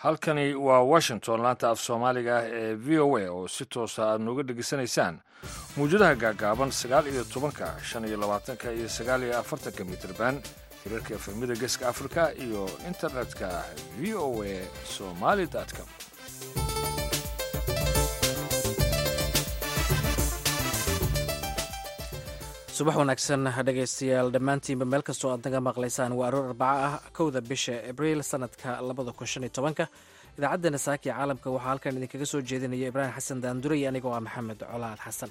halkani waa washington laanta af soomaaliga ah ee v o a oo si toosa aad nooga dhegaysanaysaan mawjadaha gaagaaban sagaal iyo tobanka shan iyo labaatanka iyo sagaal iyo afartanka mitrban hirarka efemida geeska afrika iyo internetka v o a somali com subax wanaagsan dhegaystayaal dhammaantiinba meel kastoo aad naga maqlaysaan waa aroor arbaco ah kowda bisha abriil sanadka labada kun shan iyo tobanka idaacaddana saaki caalamka waxaa halkan idinkaga soo jeedinaya ibraahim xasan daandure iyo anigoo ah maxamed colaad xasan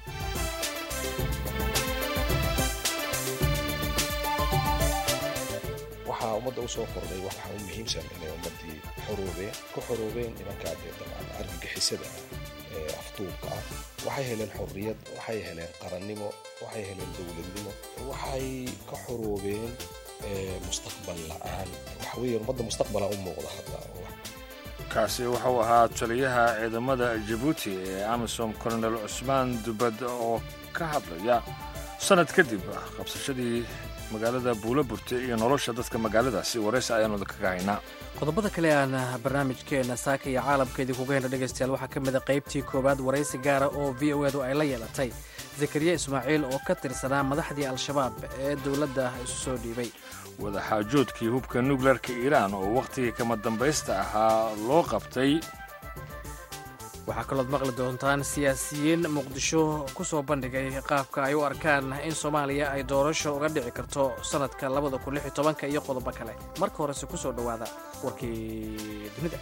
waxaa ummadda u soo kordhay waxaa u muhiimsan inay ummaddii xoroobeen ku xoroobeen nimankaa dee dabcan argagixisada ah ee afduubka ah waxay heleen xorriyad waxay heleen qarannimo waxay heleen dowladnimo waxay ka xoroobeen mustaqbal la-aan waxa weeye ummadda mustaqbala u muuqda hadda kaasi wuxuu ahaa taliyaha ciidamada jabuuti ee amisom colonel cusmaan dubad oo ka hadlaya sanad kadib qabsashadii magaalada buulaburte iyo nolosha dadka magaaladaasi waraysi ayaanu kaga haynaa qodobada kale aan barnaamijkeena saaka iyo caalamka idinkuga hena dhegaystayaal waxaa ka mid a qaybtii koowaad waraysi gaara oo v o edu ay la yeelatay zakariya ismaaciil oo ka tirsanaa madaxdii al-shabaab ee dowladda isu soo dhiibay wadaxaajoodkii hubka nukleerka iiraan oo wakhtigii kama dambaysta ahaa loo qabtay waxaa kalood maqli doontaan siyaasiyiin muqdisho ku soo bandhigay qaabka ay u arkaan in soomaaliya ay doorasho uga dhici karto sannadka labada kun lix iyo tobanka iyo qodobo kale marka horese ku soo dhowaada warkii dunida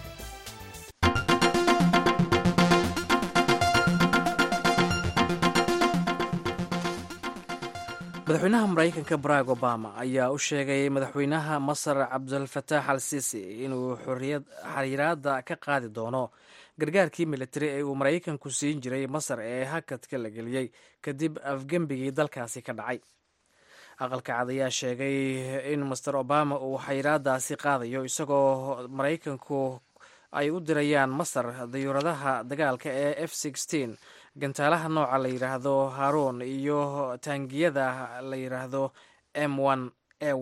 madaxweynaha maraykanka barack obama ayaa u sheegay madaxweynaha masar cabdulfataax al siisi inuu xariiraadda ka qaadi doono gargaarkii militari ee uu maraykanku siin jiray masar ee hakadka la geliyey kadib afgembigii dalkaasi ka dhacay aqalka cad ayaa sheegay in master obama uu xayiraadaasi qaadayo isagoo maraykanku ay u dirayaan masar dayuuradaha dagaalka ee f gantaalaha nooca la yidhaahdo haroon iyo taangiyada la yidhaahdo m a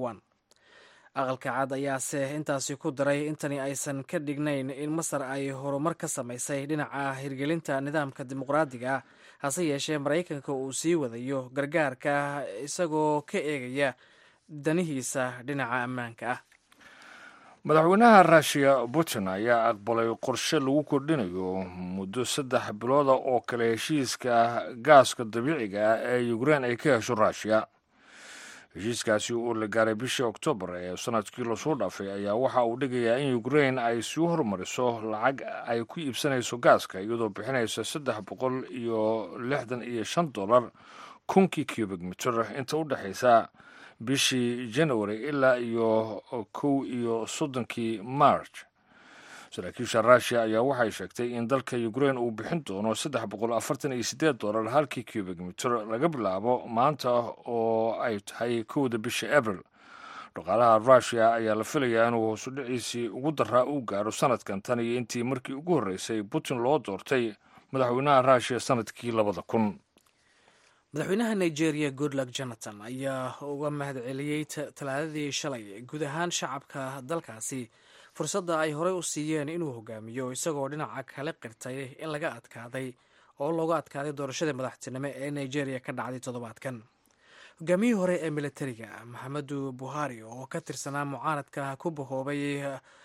aqalka cad ayaase intaasi ku daray intani aysan ka dhignayn in masar ay horumar ka samaysay dhinaca hirgelinta nidaamka dimuqraadiga ah hase yeeshee maraykanka uu sii wadayo gargaarka isagoo ka eegaya danihiisa dhinaca ammaanka ah madaxweynaha ruushiya putin ayaa aqbalay qorshe lagu kordhinayo muddo saddex bilooda oo kale heshiiska gaaska dabiiciga ah ee ukrein ay ka hesho ruushiya heshiiskaasi oo la gaaray bishii oktoobar ee sanadkii lasoo dhaafay ayaa waxa uu dhigayaa in ukrein ay sii horumariso lacag ay ku iibsanayso gaaska iyadoo bixinaysa saddex boqol iyo lixdan iyo shan dollar kunkii cubic mitir inta u dhexaysa bishii january ilaa iyo kow iyo soddonkii march saraakiisha ruushiya ayaa waxay sheegtay in dalka ukrein uu bixin doono saddex boqol afartan iyo siddeed dollar halkii cubic mitir laga bilaabo maanta oo ay tahay kowda bisha abril dhaqaalaha ruushiya ayaa la filayaa inuu hoosu dhiciisii ugu daraa uu gaaro sanadkan tan iyo intii markii ugu horreysay putin loo doortay madaxweynaha ruushiya sanadkii labada kun madaxweynaha nigeria goodluck jonathan ayaa uga mahadceliyey talaadadii shalay guud ahaan shacabka dalkaasi fursadda ay horey u siiyeen inuu hogaamiyo isagoo dhinaca kale qirtay in laga adkaaday oo looga adkaaday doorashadii madaxtinimo ee nigeria ka dhacday toddobaadkan hogaamiyihii hore ee militariga maxamedu buhari oo ka tirsanaa mucaaradka ku bahoobay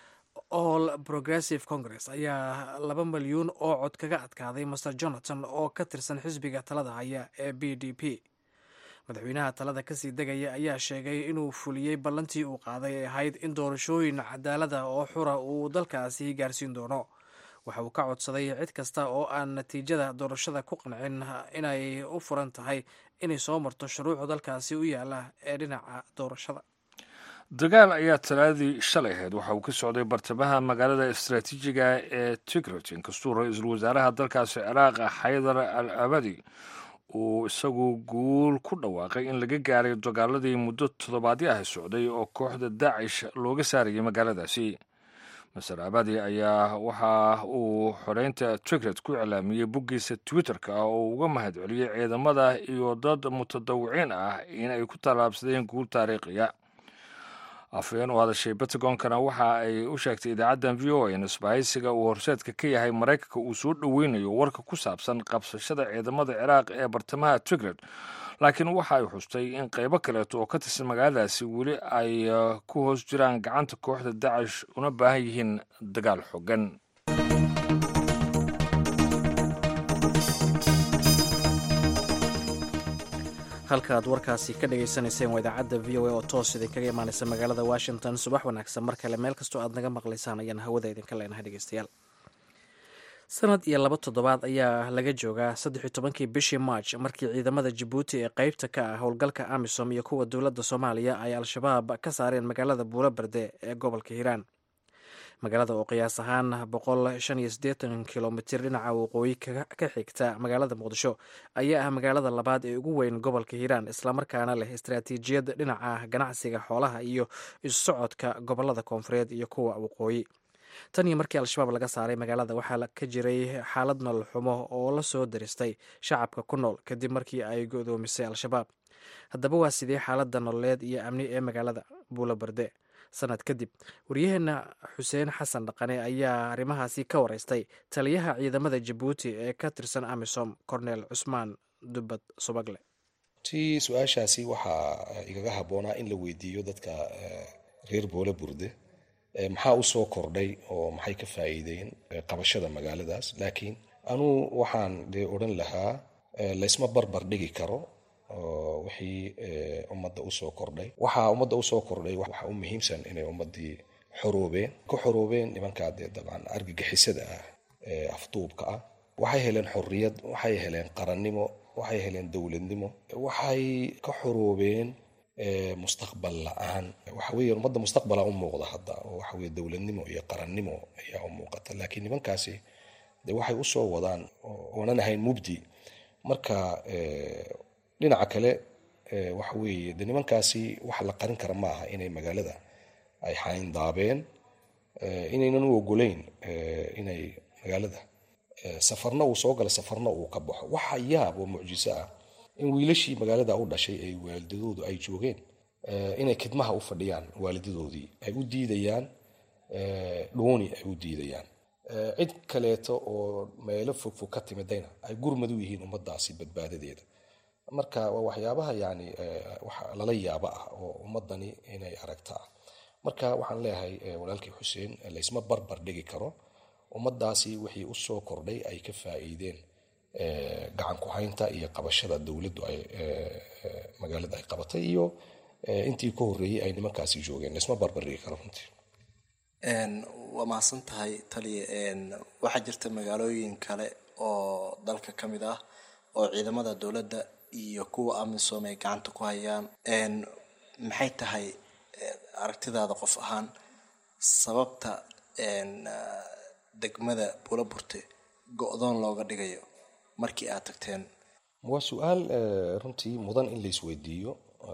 all progressive congress ayaa laba milyuun oo cod kaga adkaaday master jonathan oo ka tirsan xisbiga talada haya ee b d p madaxweynaha talada kasii degaya ayaa sheegay inuu fuliyey ballantii uu qaaday ee ahayd in doorashooyin cadaalada oo xura uu dalkaasi gaarsiin doono waxa uu ka codsaday cid kasta oo aan natiijada doorashada ku qancin inay u furan tahay inay soo marto shuruucda dalkaasi u yaala ee dhinaca doorashada dagaal ayaa talaadii shalay ahayd waxa uu ka socday bartamaha magaalada istaraatiijiga ee tigret inkastuu ra-iisul wasaaraha dalkaasi ciraaq xaydar al abadi uu isagu guul ku dhawaaqay in laga gaaray dagaaladii muddo toddobaadyo ah socday oo kooxda daacish looga saarayay magaaladaasi maser abadi ayaa waxa uu xoreynta tigret ku iclaamiyey boggiisa twitter-ka ah oo uga mahad celiyey ciidamada iyo dad mutadawiciin ah in ay ku tallaabsadeen guul taariikhiya afhayeen u hadashay bentagoonkana waxa ay u sheegtay idaacaddan v o a in isbahaysiga uu horseedka ka yahay maraykanka uu soo dhoweynayo warka ku saabsan qabsashada ciidamada ciraaq ee bartamaha tigred laakiin waxa ay xustay in qaybo kaleeto oo ka tirsan magaaladaasi weli ay ku hoos jiraan gacanta kooxda dacish una baahan yihiin dagaal xooggan halka aad warkaasi ka dhagaysanayseen waa idaacadda v o a oo toos idinkaga imaanaysa magaalada washington subax wanaagsan mar kale meel kastoo aad naga maqlaysaan ayaan hawada idinka leenahay dhegeystayaal sanad iyo laba toddobaad ayaa laga joogaa saddex tobankii bishii march markii ciidamada jabuuti ee qeybta ka ah howlgalka amisom iyo kuwa dowladda soomaaliya ay al-shabaab ka saareen magaalada buulo berde ee gobolka hiiraan magaalada oo qiyaas ahaan boqol shan iyo siddeetan kilomitir dhinaca waqooyi ka xigta magaalada muqdisho ayaa ah magaalada labaad ee ugu weyn gobolka hiiraan islamarkaana leh istaraatiijiyad dhinaca ganacsiga xoolaha iyo isu socodka gobolada koonfureed iyo kuwa waqooyi tan iyo markii al-shabaab laga saaray magaalada waxaa ka jiray xaalad nolol xumo oo la soo daristay shacabka ku nool kadib markii ay godoomisay al-shabaab haddaba waa sidee xaaladda nololeed iyo amni ee magaalada buulo berde sanad kadib waryaheena xuseen xasan dhaqane ayaa arrimahaasi ka wareystay taliyaha ciidamada jabuuti ee ka tirsan amisom cornel cusmaan dubbad subagle ti su-aashaasi waxaa igaga habboonaa in la weydiiyo dadka reer boole burde maxaa usoo kordhay oo maxay ka faa'iideen qabashada magaaladaas laakiin anuu waxaan dee odhan lahaa laysma barbar dhigi karo wixii ummadda usoo kordhay waxaa ummadda usoo kordhay waxaa u muhiimsan inay ummaddii xoroobeen ka xoroobeen nimankaa dee dabcan argagixisada ah ee afduubka ah waxay heleen xorriyad waxay heleen qarannimo waxay heleen dowladnimo waxay ka xoroobeen mustaqbal la-aan waxa weeye ummadda mustaqbala u muuqda hadda oo waxa weye dowladnimo iyo qarannimo ayaa u muuqata laakiin nimankaasi de waxay usoo wadaan oonan ahayn mubdi marka dhinaca kale waxa weeye de nimankaasi waxa la qarin kara ma aha inay magaalada ay xayndaabeen inaynan u ogoleyn inay magaalada safarna uu soo gala safarna uu ka baxo waxa yaab oo mucjiso ah in wiilashii magaalada u dhashay ay waalidadoodu ay joogeen inay khidmaha u fadhiyaan waalidadoodii ay u diidayaan dhooni ay u diidayaan cid kaleeto oo meelo fogfog ka timidayna ay gurmad u yihiin ummadaasi badbaadadeeda marka waa waxyaabaha yani wax lala yaaba ah oo ummadani inay aragta ah marka waxaan leeyahay walaalkii xuseen laysma barbar dhigi karo ummadaasi wixii usoo kordhay ay ka faa'iideen gacan ku-haynta iyo qabashada dowladdu ay magaalada ay qabatay iyo intii ka horreeyey ay nimankaasi joogeen laysma barbar dhigi karo runtii waa mahadsan tahay taliya waxaa jirta magaalooyin kale oo dalka ka mid ah oo ciidamada dowladda iyo kuwa amisom ay gacanta ku hayaan maxay tahay aragtidaada qof ahaan sababta degmada buulaburte go-doon looga dhigayo markii aad tagteen waa su-aal runtii mudan in laisweydiiyo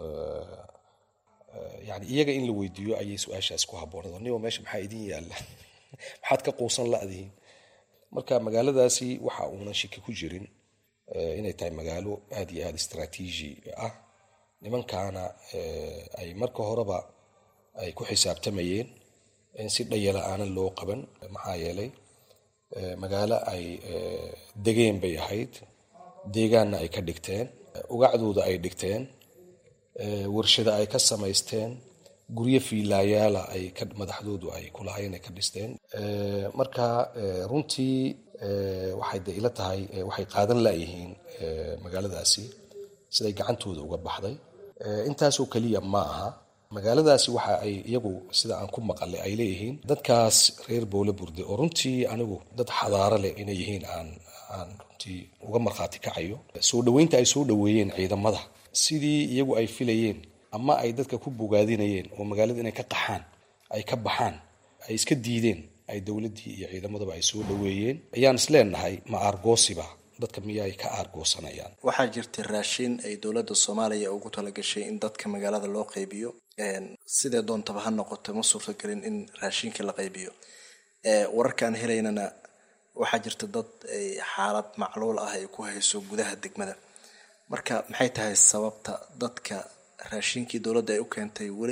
yani iyaga in la weydiiyo ayay su-aashaas ku habboonad niba meesha maxaa idin yaalla maxaad ka quusan la-dihiin marka magaaladaasi waxa uunan shiki ku jirin inay tahay magaalo aada iyo aada istraatiiji ah nimankaana ay marka horeba ay ku xisaabtamayeen in si dhayala aanan loo qaban maxaa yeelay magaalo ay degeen bay ahayd deegaanna ay ka dhigteen ugacdooda ay dhigteen warshada ay ka samaysteen guryo fiilaayaala ay madaxdoodu ay kulahayn ay ka dhisteen marka runtii waxay de ila tahay waxay qaadan layihiin magaaladaasi siday gacantooda uga baxday intaasoo keliya ma aha magaaladaasi waxa ay iyagu sida aan ku maqalay ay leeyihiin dadkaas reer boole burde oo runtii anigu dad xadaaro leh inay yihiin aan aan runtii uga markhaati kacayo soo dhoweynta ay soo dhoweeyeen ciidamada sidii iyagu ay filayeen ama ay dadka ku bogaadinayeen oo magaalada inay ka qaxaan ay ka baxaan ay iska diideen ay dowladdii iyo ciidamadaba ay soo dhoweeyeen ayaan isleenahay ma aargoosiba dadka miyaay ka aargoosanayaan waxaa jirta raashin ay dowladda soomaaliya ugu talagashay in dadka magaalada loo qaybiyo sidee doontaba ha noqoto ma suurtagelin in raashinka la qaybiyo wararkaan helaynana waxaa jirta dad ay xaalad macluul ah ay ku hayso gudaha degmada marka maxay tahay sababta dadka raashinkii dowladda ay u keentay weli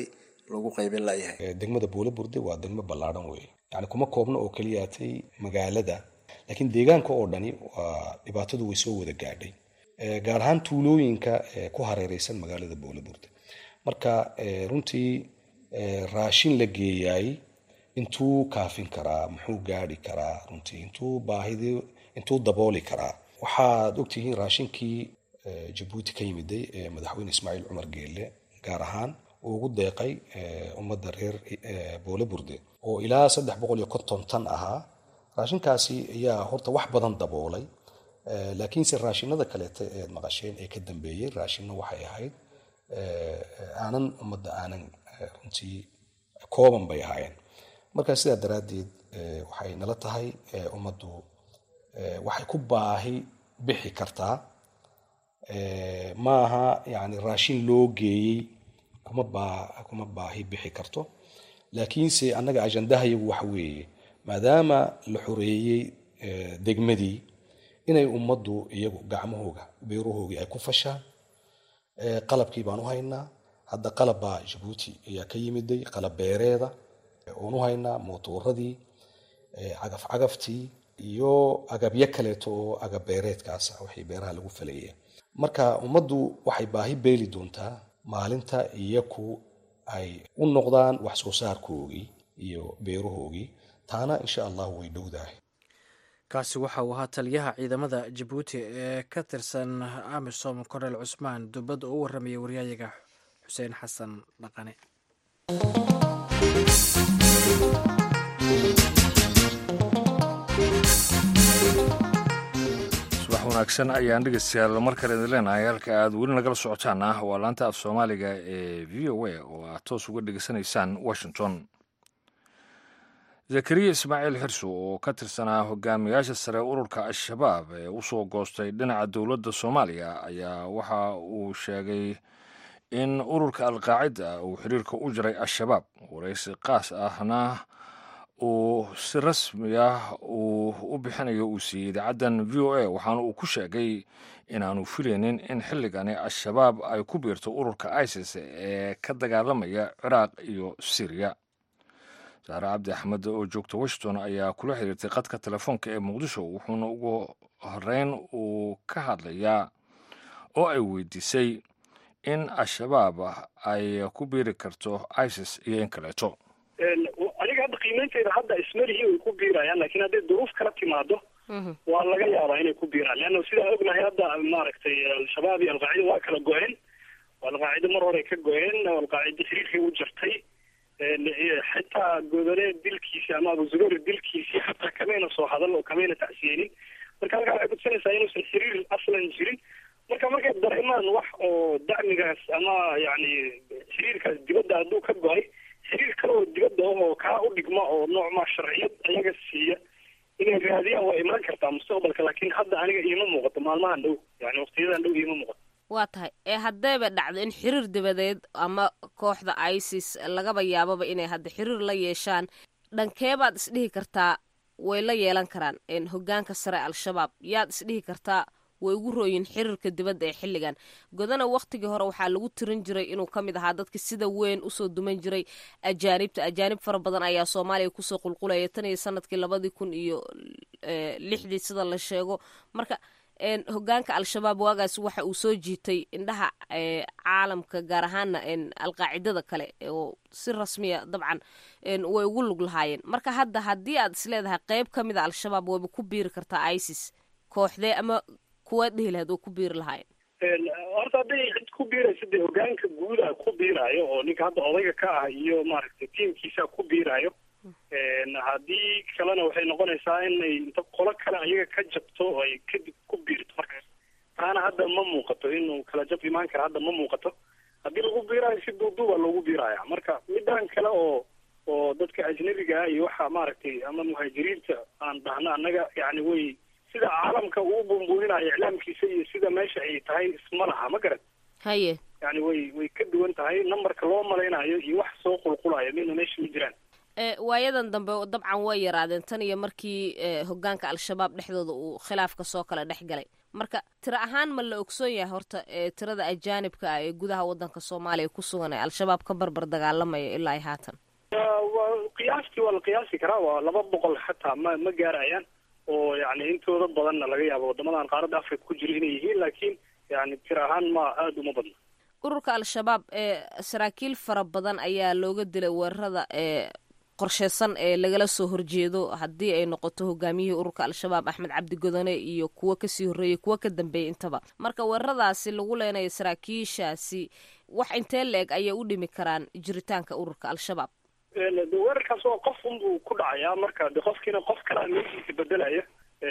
lagu qaybin layahay degmada buula burde waa degmo ballaadhan wey yani kuma koobna oo keliyaatay magaalada laakiin deegaanka oo dhani waa dhibaatadu way soo wada gaadhay gaar ahaan tuulooyinka ku hareereysan magaalada buula burde marka runtii raashin la geeyaay intuu kaafin karaa muxuu gaari karaa runtii intuu baahidi intuu dabooli karaa waxaad ogtihiin raashinkii jabuuti ka yimiday ee madaxweyne ismaaciil cumar geelle gaar ahaan uu ugu deeqay ummadda reer boole burde oo ilaa saddex boqol iyo konton tan ahaa raashinkaasi ayaa horta wax badan daboolay laakiinse raashinada kaleeta eed maqasheen ee ka dambeeyey raashino waxay ahayd aanan ummadda aanan runtii kooban bay ahaayeen markaa sidaa daraaddeed waxay nala tahay ummaddu waxay ku baahi bixi kartaa maaha yani raashin loo geeyey kuma baa kuma baahi bixi karto laakiinse annaga ajandahayagu waxa weeye maadaama la xoreeyey degmadii inay ummaddu iyagu gacmahooga beerahoogii ay ku fashaan qalabkii baan u haynaa hadda qalab baa jabuuti ayaa ka yimiday qalab beereeda oon u haynaa mootuuradii cagaf cagaftii iyo agabyo kaleeto oo agab beereedkaasa wixii beeraha lagu faleeya marka ummaddu waxay baahi beeli doontaa maalinta iyaku ay u noqdaan wax soo saarkoogii iyo beerahoogii taana insha allahu way dhowdahay kaasi waxa uu ahaa taliyaha ciidamada jabuuti ee ka tirsan amisom kornel cusmaan dubad oo u warramayay waryayaga xuseen xasan dhaqane subax wanaagsan ayaan dhegeystayaal mar kale idin leenahay halka aad weli nagala socotaan ah waa laanta af soomaaliga ee v o a oo aad toos uga dhegeysanaysaan washington zakariya ismaaciil xirso oo ka tirsanaa hogaamiyaasha sare ururka al-shabaab ee usoo goostay dhinaca dowladda soomaaliya ayaa waxa uu sheegay in ururka alqaacida uu xiriirka u jiray al-shabaab waraysi qaas ahna uu si rasmi ah uu u bixinayo uu siiyey idaacaddan v o a waxaana uu ku sheegay inaanu filaynin in xilligani al-shabaab ay ku biirto ururka isis ee ka dagaalamaya ciraaq iyo syriya saare cabdi axmed oo joogta washington ayaa kula xiriirtay qadka telefoonka ee muqdisho wuxuuna ugu horeyn uu ka hadlayaa oo ay weydiisay in al-shabaab ay ku biiri karto isis iyo in kaleeto aniga hadda qiimeynteeda hadda ismarihi way ku biirayaan lakin hadday duruuf kala timaado waa laga yaabaa inay ku biiraan leanna sidaan ognahay hadda maaragtay al-shabaab iyo alqaacida waa kala go-een alqaacida mar hore ka go-een alqaacida xiriirkay u jartay xitaa godole dilkiisi ama abuzubeer dilkiisii xataa kamayna soo hadal oo kamayna tacsiyeenin marka halkaa waxay kutusinaysaa inuusan xiriir aslan jirin marka markay dareemaan wax oo dacmigaas ama yani xiriirkaas dibadda hadduu ka go-ay xiriir kale oo dibadda ah oo kaa u dhigma oo noocmaa sharciyad ayaga siiya inay raadiyaan waa imaan kartaa mustaqbalka laakiin hadda aniga iima muuqato maalmahan dhow yani waqtiyadan dhow iima muuqato waa tahay ee haddayba dhacdo in xiriir dibadeed ama kooxda isis lagaba yaababa inay hadda xiriir la yeeshaan dhankeebaad isdhihi kartaa way la yeelan karaan hogaanka sare al-shabaab yaad isdhihi kartaa way ugu rooyin xiriirka dibadda ee xilligan godana wakhtigii hore waxaa lagu tirin jiray inuu ka mid ahaa dadka sida weyn usoo duman jiray ajaanibta ajaanib fara badan ayaa soomaaliya kusoo qulqulaya tan iyo sanadkii labadii kun iyo lixdii sida la sheego marka hogaanka al-shabaab waagaas waxa uu soo jiitay indhaha caalamka gaar ahaana alqaacidada kale oo si rasmiya dabcan way ugu lug lahaayeen marka hadda haddii aad isleedahay qeyb ka mida al-shabaab wayba ku biiri kartaa isis kooxdee ama kuwaad dhihi lahayd oo ku biiri lahaayeen horta hadday cid ku biiraysa dee hogaanka guuda ku biiraayo oo ninka hadda odayga ka ah iyo maaragtay tiimkiisa ku biiraayo haddii kalena waxay noqonaysaa inay inta qolo kale ayaga ka jabto oo ay kadib ku biirto markaas taana hadda ma muuqato inuu kala jab imaan kara hadda ma muuqato haddii lagu biiraayo si duuduuba loogu biiraya marka midaan kale oo oo dadka ajnabiga ah iyo waxa maaragtay ama muhaajiriinta aan dhahno annaga yani way sida caalamka uu bumbuuninaayo iclaamkiisa iyo sida meesha ay tahay isma laha ma garan haye yani way way ka duwan tahay numberka loo malaynayo iyo wax soo qulqulayo midna meesha ma jiraan waayadan dambe dabcan way yaraadeen tan iyo markii hogaanka al-shabaab dhexdooda uu khilaafka soo kala dhex galay marka tiro ahaan ma la ogsoon yahay horta tirada ajaanibka ah ee gudaha wadanka soomaaliya ku sugan ee al-shabaab ka barbar dagaalamaya ilaa ay haatan waa qiyaastii waa la qiyaasi karaa waa laba boqol xataa ma ma gaarayaan oo yani intooda badanna laga yaabo wadamadan qaaradda africa ku jira inay yihiin laakiin yani tiro ahaan ma aada uma badna ururka al-shabaab ee saraakiil fara badan ayaa looga dilay weerarada ee qorsheysan ee lagala soo horjeedo haddii ay noqoto hogaamiyihii ururka al-shabaab axmed cabdi godone iyo kuwo kasii horreeyey kuwo ka dambeeyay intaba marka weeraradaasi lagu leenayo saraakiishaasi wax intee la-eg ayay u dhimi karaan jiritaanka ururka al-shabaab weerarkaas waa qof unbuu ku dhacayaa marka de qofkiina qof kalea meeshiisa bedelaya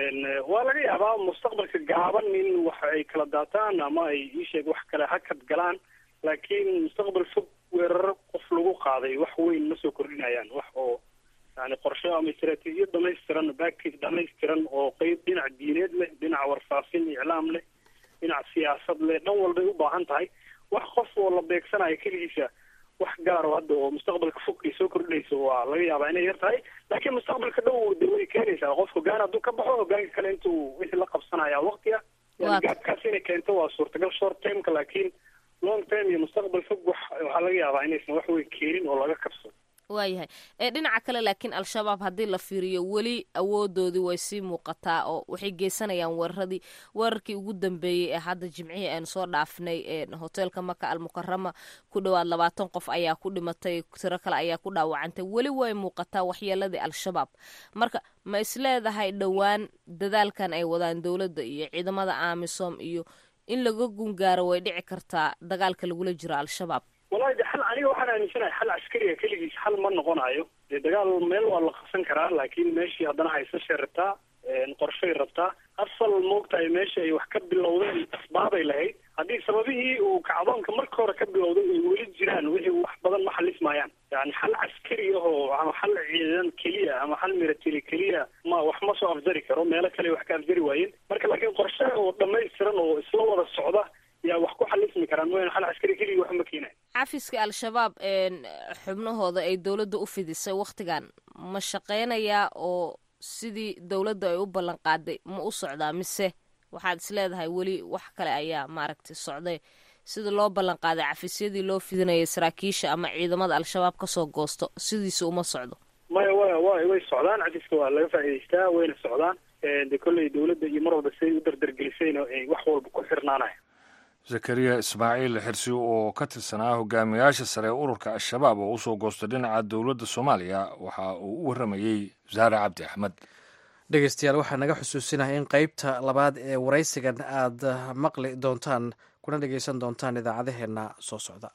waa laga yaabaa mustaqbalka gaaban in wax ay kala daataan ama ay iisheeg wax kale hakad galaan laakiin mustaqbal fog weeraro qof lagu qaaday wax weyn ma soo kordhinayaan wax oo yani qorshe ama istaraatiijiyad dhamaystiran backage dhamaystiran oo qeyb dhinac diineed leh dhinac warfaafin iclaam leh dhinac siyaasad leh dhan walbay u baahan tahay wax qof oo la beegsanayo keligiisa wax gaaro hadda oo mustaqbalka fog ay soo kordhinayso waa laga yaabaa inay yar tahay laakiin mustaqbalka dhow de way keenaysaa qof hogaan hadduu ka baxo hogaanka kale intuu wixii la qabsanaya waqtiga yani gaabkaas inay keento waa suurtagal short termka laakiin long term iyo mustaqbal fog wax waxaa laga yaabaa inaysan wax weyn keenin oo laga kabsado waayahay ee dhinaca kale laakiin al-shabaab haddii la fiiriyo weli awoodoodii way sii muuqataa oo waxay geysanayaan weeraradii weerarkii ugu dambeeyey ee hadda jimcihii aynu soo dhaafnay ee hoteelka maka almukarama ku dhowaad labaatan qof ayaa ku dhimatay tiro kale ayaa ku dhaawacantay weli way muuqataa waxyeeladii al-shabaab marka ma isleedahay dhowaan dadaalkan ay wadaan dowladda iyo ciidamada amisom iyo in laga gungaaro way dhici kartaa dagaalka lagula jiro al-shabaab wallahi de xal aniga waxaan aaminsanahay xal askariga keligiis xal ma noqonayo dee dagaal meel waa la qabsan karaa laakiin meeshii haddana haysashay rabtaa qorshay rabtaa asal moogtahay meesha ay wax ka bilowdeen asbaabay lahayd haddii sababihii uu kacdoonka marka hore ka bilowday ay weli jiraan wixii wax badan ma xalismayaan yani xal caskari ahoo ama xal ciidan keliya ama xal milatary keliya ma wax ma soo afjari karo meelo kale wax ka afjari waayeen marka laakiin qorshe oo dhamaystiran oo isla wada socda yaa wax ku xalismi karaan mooyaan xal caskari keliya wax ma keenayo xafiska al-shabaab xubnahooda ay dowladda u fidisay wakhtigan ma shaqeynayaa oo sidii dowladda ay u ballan qaaday ma u socdaa mise waxaad is leedahay weli wax kale ayaa maaragtay socday sida loo ballan qaaday cafisyadii loo fidinayay saraakiisha ama ciidamada al-shabaab kasoo goosto sidiisa uma socdo maya wa wa way socdaan cafiska waa laga faa'idaystaa wayna socdaan de kolley dowladda iyo mar walba siday u dardargelisayna ay wax walba ku xirnaanaya zakariya ismaaciil xirsi oo ka tirsanaa hogaamiyaasha sare ee ururka al-shabaab oo usoo goostay dhinaca dowladda soomaaliya waxa uu u warramayey wasaare cabdi axmed dhegeystayaal waxaa naga xusuusinahay in qeybta labaad ee waraysigan aad maqli doontaan kuna dhegeysan doontaan idaacadaheenna soo socda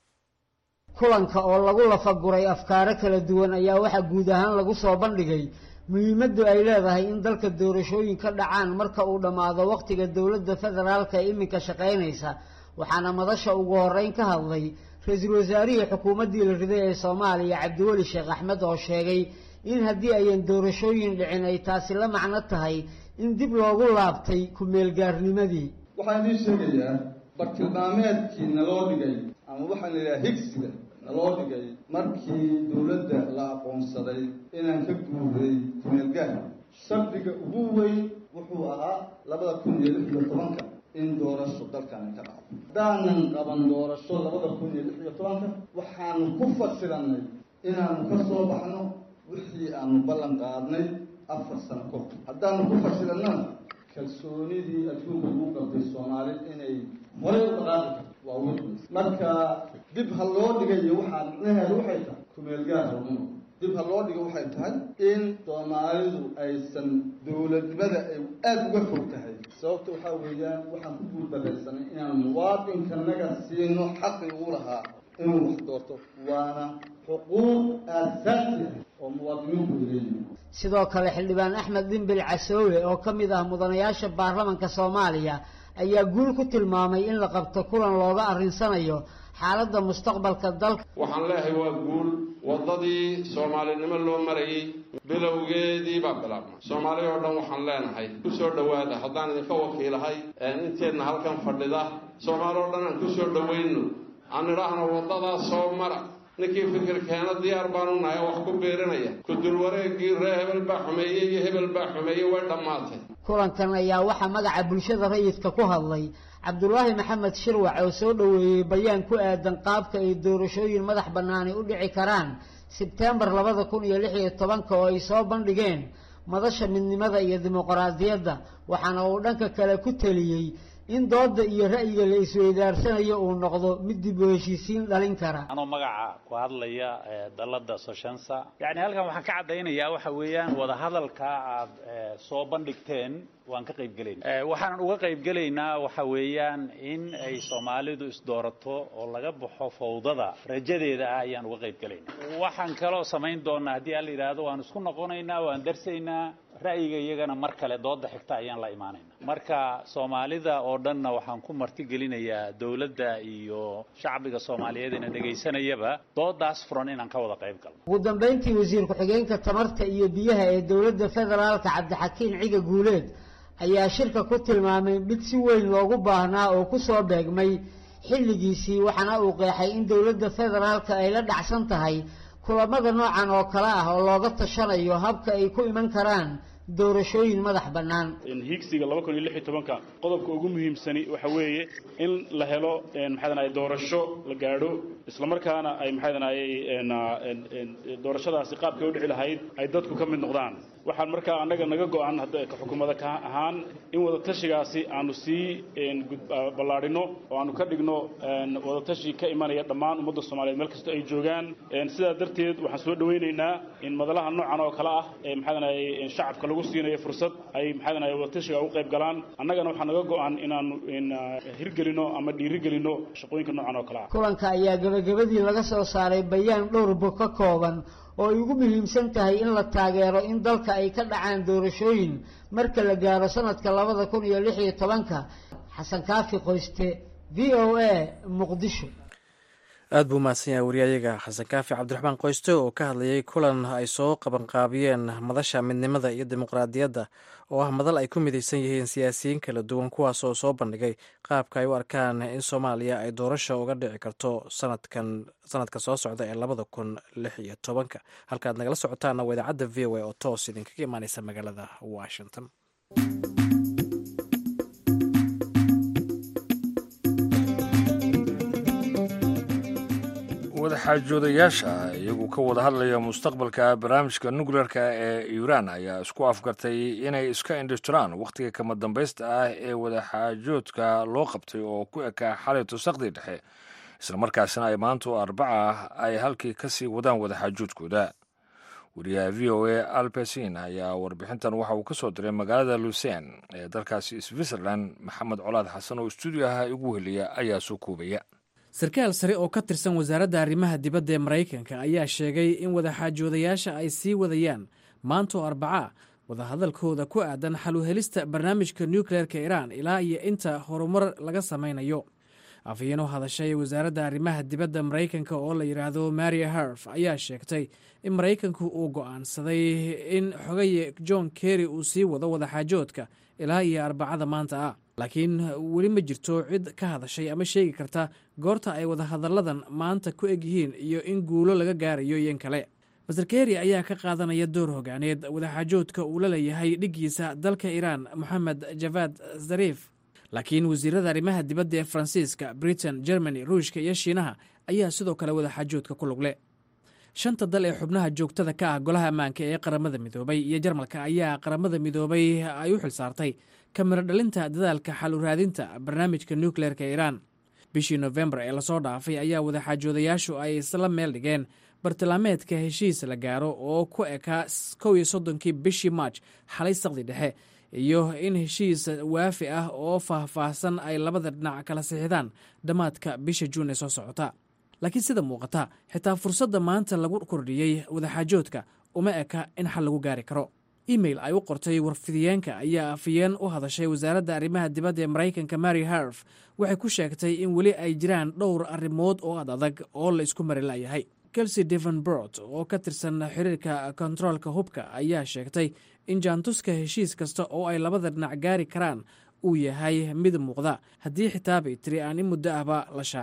kulanka oo lagu lafaguray afkaaro kala duwan ayaa waxaa guud ahaan lagu soo bandhigay muhiimaddu ay leedahay in dalka doorashooyin ka dhacaan marka uu dhammaado wakhtiga dowladda federaalka ee iminka shaqaynaysa waxaana madasha ugu horreyn ka hadlay ra-iisul wasaarihii xukuumaddii la riday ee soomaaliya cabdiweli sheekh axmed oo sheegay in haddii ayan doorashooyin dhicin ay taasi la macno tahay in dib loogu laabtay ku-meelgaarnimadii waxaan idiin sheegayaa bartilmaameedkii naloo dhigay ama waxaan idhaha higsiga naloo dhigay markii dowladda la aqoonsaday inaan ka guuray kumeelgaar shardiga ugu weyn wuxuu ahaa labada kun iyo lix iyo tobanka in doorasho dalkani ka dhacdo haddaanan qaban doorasho labada kun iyo lix iyo tobanka waxaanu ku fasiranay inaanu ka soo baxno wixii aanu ballan qaadnay afar sano kahor haddaanu ku fasiranana kalsoonidii adduunka ugu qabtay soomaali inay horay u dhaqaaqi karto waa witness marka dib ha loo dhigayo waxaa micnaheedu waxay tahay kumeelgaar halmano dib ha loo dhigo waxay tahay in soomaalidu aysan dowladnimada ay aada uga fog tahay sababta waxaa weeyaan waxaan ku guuldaraysanay inaan muwaadinkanaga siino xaqi uu lahaa inuu wax doorto waana xuquuq aasaasi ah oo muwaadiniinku ay leeyihin sidoo kale xildhibaan axmed dhimbil casoowe oo ka mid ah mudanayaasha baarlamanka soomaaliya ayaa guul ku tilmaamay in la qabto kulan looga arrinsanayo xaaladda mustaqbalka dalka waxaan leeyahay waa guul waddadii soomaalinimo loo marayay bilowgeedii baa bilaabmay soomaali oo dhan waxaan leenahay ku soo dhowaada haddaan idinka wakiilahay inteedna halkan fadhida soomaali oo dhan aan ku soo dhowayno aan idhaahno waddadaas soo mara ninkii fikirkeena diyaar baanu nahay oo wax ku biirinaya kudul wareegii ree hebel baa xumeeyey iyo hebel baa xumeeyey way dhammaatay kulankan ayaa waxaa magaca bulshada rayidka ku hadlay cabdulaahi maxamed shirwac oo soo dhoweeyey bayaan ku aadan qaabka ay doorashooyin madax bannaani u dhici karaan sebtembar labada kun iyo lix iyo tobanka oo ay soo bandhigeen madasha midnimada iyo dimuqraadiyadda waxaana uu dhanka kale ku teliyey in dooda iyo ra'yiga la isweydaarsanayo uu noqdo mid dib u heshiisiin dhalin kara anoo magaca ku hadlaya dalada soshensa yani halkan waxaan ka caddaynayaa waxa weeyaan wadahadalka aad soo bandhigteen waan ka qayb gelayna waxaanan uga qayb gelaynaa waxa weeyaan in ay soomaalidu isdoorato oo laga baxo fawdada rajadeeda ah ayaan uga qayb gelayna waxaan kaloo samayn doonaa haddii ala yidhaahdo waan isku noqonaynaa waan darsaynaa ra'yiga iyagana mar kale dooda xigta ayaan la imaanayna marka soomaalida oo dhanna waxaan ku martigelinayaa dowladda iyo shacbiga soomaaliyeed ina dhegaysanayaba doodaas furan inaan ka wada qayb galno ugu dambayntii wasiir ku-xigeenka tamarta iyo biyaha ee dowladda federaalka cabdixakiin ciga guuleed ayaa shirka ku tilmaamay mid si weyn loogu baahnaa oo ku soo beegmay xilligiisii waxaana uu qeexay in dowladda federaalka ay la dhacsan tahay kulamada noocan oo kale ah oo looga tashanayo habka ay ku iman karaan doorashooyin madax bannaan hiigsiga laba kun iyo lix iyo tobanka qodobka ugu muhiimsani waxa weeye in la helo maxaadanaye doorasho la gaadho islamarkaana ay maxaadanaye doorashadaasi qaabkay u dhici lahayd ay dadku ka mid noqdaan waxaan markaa annaga naga go-an xukuumada ka ahaan in wadatashigaasi aanu sii ballaadhino oo aanu ka dhigno wadatashi ka imanaya dhammaan ummadda soomaaliyeed meel kasta ay joogaan sidaa darteed waxaan soo dhawaynaynaa in madalaha noocan oo kale ah ee maxaadanaye shacabka lagu siinayo fursad ay maxaadanaye wadatashiga ugu qayb galaan annagana waxaa naga go-an inaanu hirgelino ama dhiirigelino shaqooyinka noocan oo kale ah kulanka ayaa gabagabadii laga soo saaray bayaan dhowr bog ka kooban oo ay ugu muhiimsan tahay in la taageero in dalka ay ka dhacaan doorashooyin marka la gaaro sanadka labada kun iyo lix iyo tobanka xasan kaafi qoyste v o a muqdisho aad buu mahadsan yahay wariyayaga xasan kaafi cabdiraxmaan qoyste oo ka hadlayay kulan ay soo qabanqaabiyeen madasha midnimada iyo dimuqraadiyadda oo ah madal ay ku midaysan yihiin siyaasiyiin kala duwan kuwaas oo soo bandhigay qaabka ay u arkaan in soomaaliya ay doorasha uga dhici karto sanadkan sanadka soo socda ee labada kun lix iyo tobanka halkaad nagala socotaana waa idaacadda v o a oo toos idinkaga imaaneysa magaalada washington wadaxaajoodayaasha iyagu ka wada hadlaya mustaqbalka barnaamijka nukleerka ee iiraan ayaa isku afgartay inay iska indhishtiraan wakhtiga kama dambaysta ah ee wadaxaajoodka loo qabtay oo ku ekaa xalay tusaqdii dhexe islamarkaasina ay maanta oo arbaca ay halkii ka sii wadaan wadaxaajoodkooda wariyaha v o a albersin ayaa warbixintan waxa uu ka soo diray magaalada lucen ee dalkaasi switzerland maxamed colaad xasan oo stuudiyaha igu heliya ayaa soo koobaya sarkaal sare oo ka tirsan wasaaradda arrimaha dibadda ee maraykanka ayaa sheegay in wadaxaajoodayaasha ay sii wadayaan maantoo arbaca wadahadalkooda ku aadan xal u helista barnaamijka nukleerka iiraan ilaa iyo inta horumar laga samaynayo afhayeenoo hadashay wasaaradda arrimaha dibadda maraykanka oo la yidhaahdo maria herf ayaa sheegtay in maraykanku uu go'aansaday in xogaye john kerry uu sii wado wadaxaajoodka ilaa iyo arbacada maanta ah laakiin weli ma jirto cid ka hadashay ama sheegi karta goorta ay wadahadalladan maanta ku eg yihiin iyo in guulo laga gaarayo iyon kale master kerry ayaa ka qaadanaya door hogaaneed wadaxaajoodka uu la leeyahay dhiggiisa dalka iiraan moxamed javad zarif laakiin wasiirada arrimaha dibadda ee faransiiska britain germany ruushka iyo shiinaha ayaa sidoo kale wadaxaajoodka ku lugle shanta dal ee xubnaha joogtada ka ah golaha ammaanka ee qaramada midoobay iyo jarmalka ayaa qaramada midoobay ay u xilsaartay kamiro dhalinta dadaalka xal u raadinta barnaamijka nukleerka iiraan bishii nofembar ee lasoo dhaafay ayaa wadaxaajoodayaashu ay isla meel dhigeen bartilmaameedka heshiis la gaaro oo ku ekaa kow iyo soddonkii bishii maaj xalay saqdi dhexe iyo in heshiis waafi ah oo faahfaahsan ay labada dhinac kala sixidaan dhammaadka bisha juun ee soo socota laakiin sida muuqata xitaa fursadda maanta lagu kordhiyey wadaxaajoodka uma eka in xal lagu gaari karo email ay u qortay warfidiyeenka ayaa afayeen u hadashay wasaaradda arrimaha dibadda ee maraykanka mary harf waxay ku sheegtay in weli ay jiraan dhowr arrimood oo ad adag oo la isku mari layahay kelsey devenbort oo ka tirsan xiriirka kontaroolka hubka ayaa sheegtay in jaantuska heshiis kasta oo ay labada dhinac gaari karaan uu yahay mid muuqda haddii xitaa bay tiri aan in muddo ahba la shaacin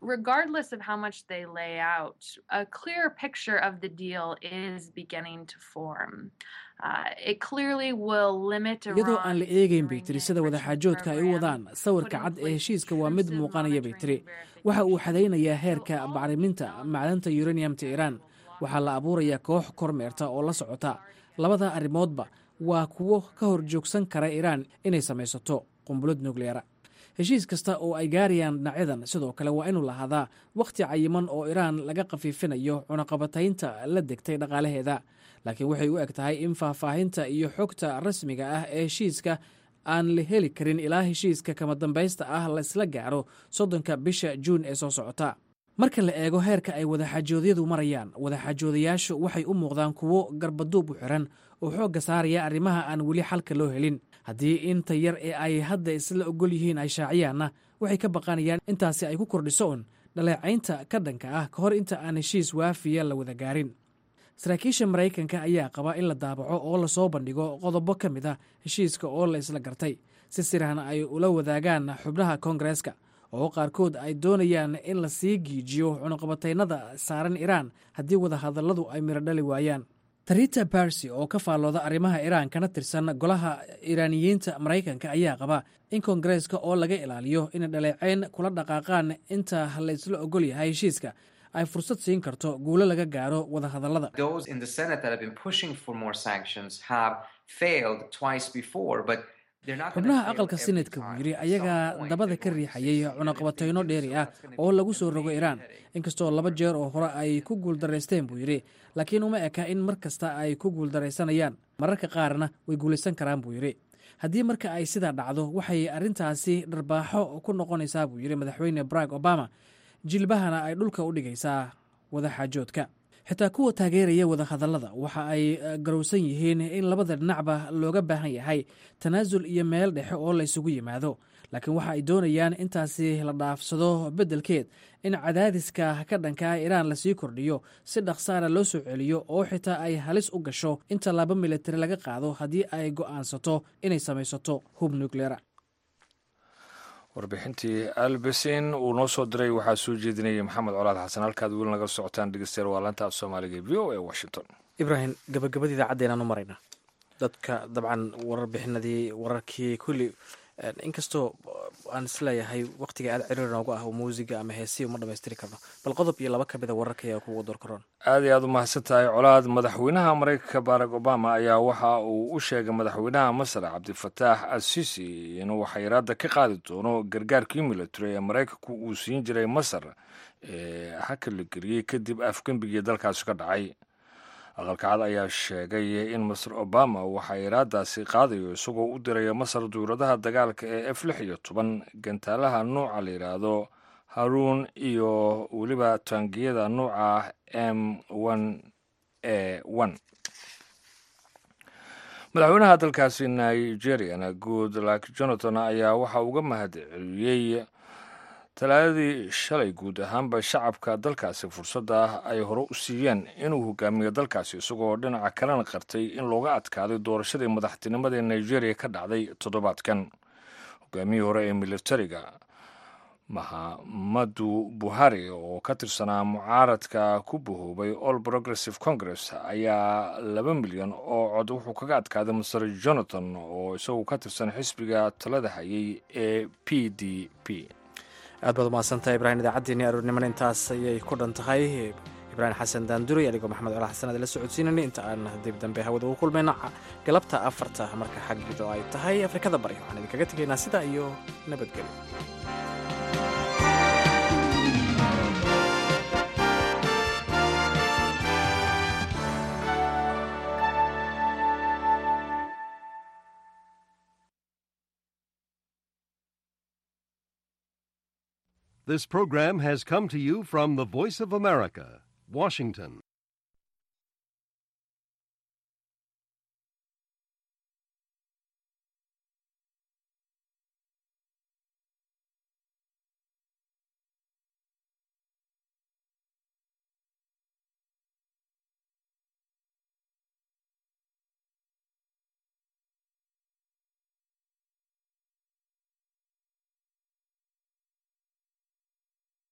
regardless of how much they lay out, a clear picture of the deal is beginning to form. Uh, it clearly will limit iyadoo aan la Iran eegayn bay tiri sida wadaxaajoodka ay u wadaan sawirka cad ee heshiiska waa mid muuqanaya bay tiri waxa uu xadaynayaa heerka bacriminta macdanta uraniumta iiraan waxaa la abuurayaa koox kormeerta oo la socota labada arrimoodba waa kuwo ka hor joogsan kara iiraan inay samaysato qumbulad nukleera heshiis kasta oo ay gaarayaan dhinacyadan sidoo kale waa inuu lahaadaa wakhti cayiman oo iiraan laga khafiifinayo cunaqabataynta la degtay dhaqaalaheeda laakiin waxay u eg tahay in faahfaahinta iyo xogta rasmiga ah ee heshiiska aan la heli karin ilaa heshiiska kama dambaysta ah laisla gaaro soddonka bisha juun ee soo socota marka la eego heerka ay wadaxaajoodyadu marayaan wadaxaajoodayaashu waxay u muuqdaan kuwo garbaduub u xiran oo xoogga saaraya arrimaha aan weli xalka loo helin haddii inta yar ee ay hadda isla ogol yihiin ay shaaciyaanna waxay ka baqanayaan intaasi ay ku kordhiso un dhaleecaynta ka dhanka ah ka hor inta aan heshiis waafiya la wada gaarin saraakiisha maraykanka ayaa qaba in la daabaco oo lasoo bandhigo qodobo ka mid ah heshiiska oo la isla gartay si sirahna ay ula wadaagaan xubnaha koongareeska oo qaarkood ay doonayaan in la sii giijiyo cunuqabataynada saaran iiraan haddii wadahadalladu ay miro dhali waayaan tarita barsi oo ka faallooda arrimaha iiraan kana tirsan golaha iiraaniyiinta maraykanka ayaa qaba in koongareeska oo laga ilaaliyo inay dhaleecayn kula dhaqaaqaan inta la isla ogol yahay heshiiska ay fursad siin karto guulo laga gaaro wadahadallada Those in the Senate that have been pushing for more sanctions have failed twice before, but they're not gonna xubnaha fail aqalka every senatka time. buu yidhi ayagaa dabada ka riixayay cunaqabatayno dheeri ah oo lagu soo rogo iiraan inkastoo laba jeer oo hore ay ku guuldaraysteen buu yidhi laakiin uma eka in mar kasta ay ku guuldaraysanayaan mararka qaarna way guulaysan karaan buu yidhi haddii marka ay sidaa dhacdo waxay arrintaasi dharbaaxo ku noqonaysaa buu yidhi madaxweyne barack obama jilbahana ay dhulka u dhigaysaa wadaxaajoodka xitaa kuwa taageeraya wadahadallada waxa ay eh, garowsan yihiin in labada dhinacba looga baahan yahay tanaasul iyo meel dhexe oo la ysugu yimaado laakiin waxa ay doonayaan intaasi la dhaafsado beddelkeed in cadaadiska ka dhanka ah iiraan lasii kordhiyo si dhaqsaana loo soo celiyo oo xitaa ay halis u gasho in tallaabo militari laga qaado haddii ay go'aansato inay samaysato hub nukleera warbixintii albesin uu noo soo diray waxaa soo jeedinayay maxamed colaad xasan halkaad weli naga socotaan dhegeystayaal waa laanta af soomaaliga v o e washington ibraahim gabagabadii idaacaddeennaan u maraynaa dadka dabcan warbixinadii wararkii kulli eh, inkastoo aan isleeyahay waqtiga aad ciriir noogu ah oo muusiga ama heesii uma dhammaystiri karno bal qodob iyo laba ka mida wararka ayaa kugu door karoon aad iyo aad u mahadsan tahay colaad madaxweynaha maraykanka barack obama ayaa waxa uu u sheegay madaxweynaha masar cabdifataax assisi inuu xayiraada ka qaadi doono gargaarkii military ee maraykanku uu siin jiray masar ee haka la geliyey kadib afgembigii dalkaasi ka dhacay aqalka cad ayaa sheegay in master obama uu xayiraadaasi qaadayo isagoo u diraya masar duuradaha dagaalka ee f lix iyo toban gantaalaha nuuca la yidhaahdo haruun iyo weliba taangiyada nuuca m one a one madaxweynaha dalkaasi nigeriana goodluck jonathan ayaa waxa uga mahad celiyey talaadadii shalay guud ahaanba shacabka dalkaasi fursadda ay hore u siiyeen inuu hogaamiyo dalkaasi isagoo dhinaca kalena qartay in looga adkaaday doorashadii madaxtinimada ee nigeria ka dhacday toddobaadkan hogaamiyii hore ee militariga mahamadu buhari oo ka tirsanaa mucaaradka ku bahoobay all progressive congress ayaa laba milyan oo cod wuxuu kaga adkaaday master jonathan oo isagu ka tirsan xisbiga talada hayay ee p d p aad baad umahadsantahay ibraahim idaacaddeenii aroornimana intaas ayay ku dhan tahay ibraahim xasan daanduray adigoo maxamed colaal xasan aad la socodsiinanay inta aan dib dambe hawada ugu kulmayna galabta afarta marka xaggido ay tahay afrikada bari waxaan idinkaga tegaynaa sidaa iyo nabadgelyo This program has come to you from the Voice of America, Washington.